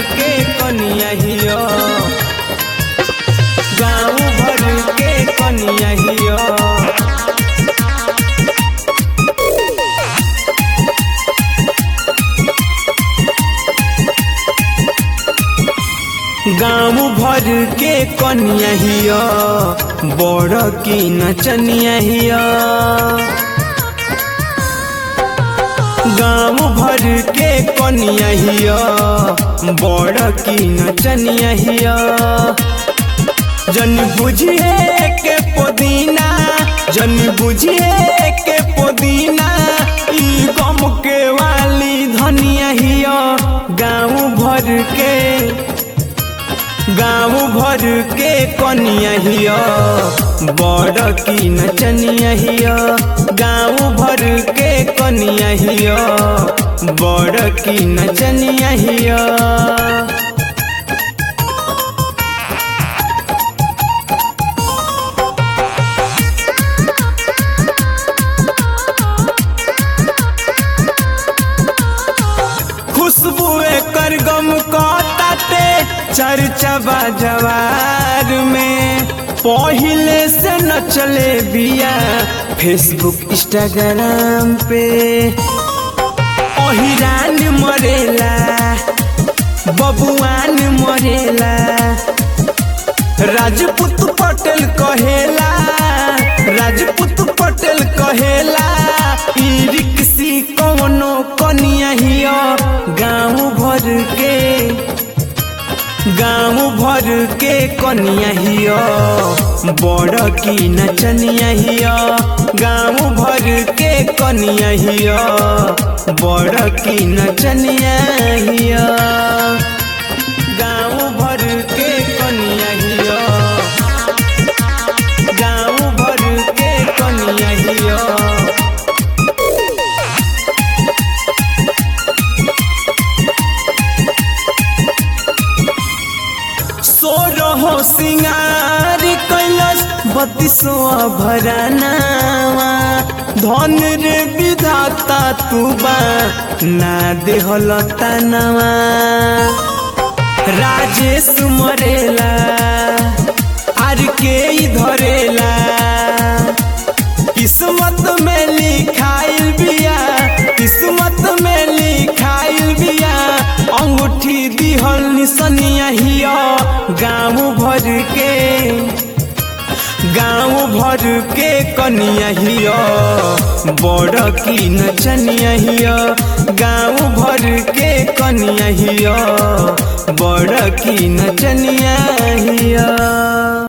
के कनिया हिया गाँव भर के कनिया हिया गाँव भर के कनिया हिया बड़ की नचनिया हिया गाँव भर के कनिया हिया बड़ की नचनिया हिया जन बुझिए के पुदीना जन बुझिए के पुदीना ई गम के वाली धनिया हिया गाँव भर के गाँव भर के कनिया हिया बड़ की नचनिया हिया गाँव भर के कनिया हिया बड़ की नचनिया हिया खुशबू कर गम कटाटे चर्चा जवार में पहिले से न चले बिया फेसबुक इंस्टाग्राम पे ओहिरान मरेला बबुआन मरेला राजपूत पटेल कहेला राजपूत पटेल कहेला ई रिक्सी कौनो कनिया हिया गाँव भर के गाँव भर के कनिया हिया बड़ की नचनिया हिया गाँव भर के कनिया हिया बड़ की नचनिया हिया गाँव भर के कनिया हिया गाँव भर के कनिया हिया सो रहो सिंगार कैलस बत्तीसो भरानावा धन रे विधाता तू बा ना देहल तनावा राजेश मरेला आर के ही धरेला किस्मत में लिखाइल बिया किस्मत में लिखाइल बिया अंगूठी दिहल निसनिया हिया गाँव भर के गाँव भर के कनिया हिया बड़ की नचनिया हिया गाँव भर के कनिया हिया बड़ की नचनिया